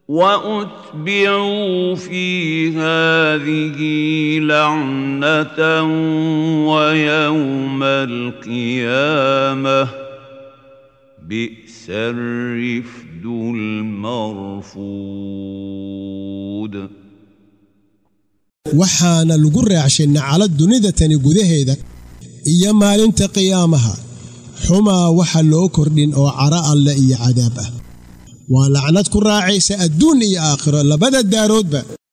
واتبعوا في هذه لعنه ويوم القيامه بئس الرفد المرفود waxaana lagu raacshay nacalad dunida tani gudaheeda iyo maalinta qiyaamaha xumaa waxa loo kordhin oo cara alle iyo cadaab ah waa lacnad ku raacaysa adduun iyo aakhiro labada daaroodba